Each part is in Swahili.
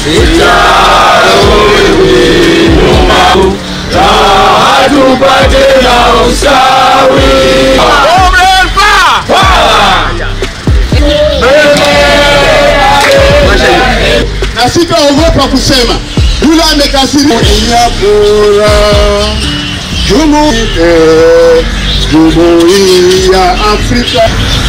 tupate na usawi. na sitaogopa kusema yule amekasirika bora jumuiya jumuiya Afrika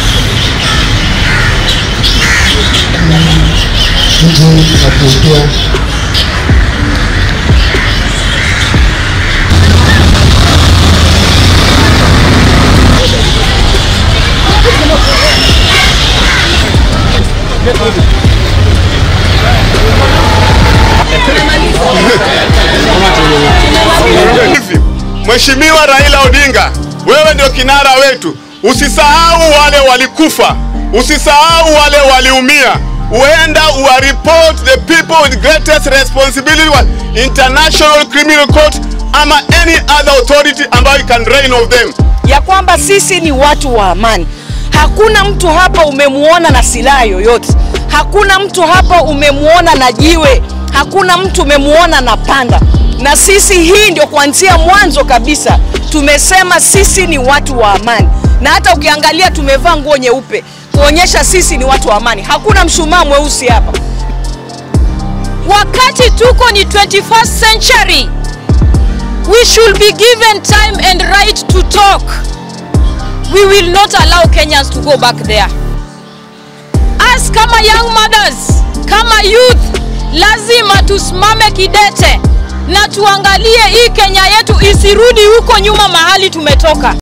Hivi, Mheshimiwa Raila Odinga, wewe ndio kinara wetu. Usisahau wale walikufa, usisahau wale waliumia. Uenda uwa report the people with greatest responsibility wa International Criminal Court ama any other authority ambayo can reign of them. ya kwamba sisi ni watu wa amani. Hakuna mtu hapa umemuona na silaha yoyote, hakuna mtu hapa umemuona na jiwe, hakuna mtu umemuona na panga. Na sisi hii ndio kuanzia mwanzo kabisa tumesema sisi ni watu wa amani, na hata ukiangalia tumevaa nguo nyeupe kuonyesha sisi ni watu wa amani. Hakuna mshumaa mweusi hapa. wakati tuko ni 21st century we should be given time and right to talk we will not allow kenyans to go back there us kama young mothers kama youth lazima tusimame kidete na tuangalie hii kenya yetu isirudi huko nyuma mahali tumetoka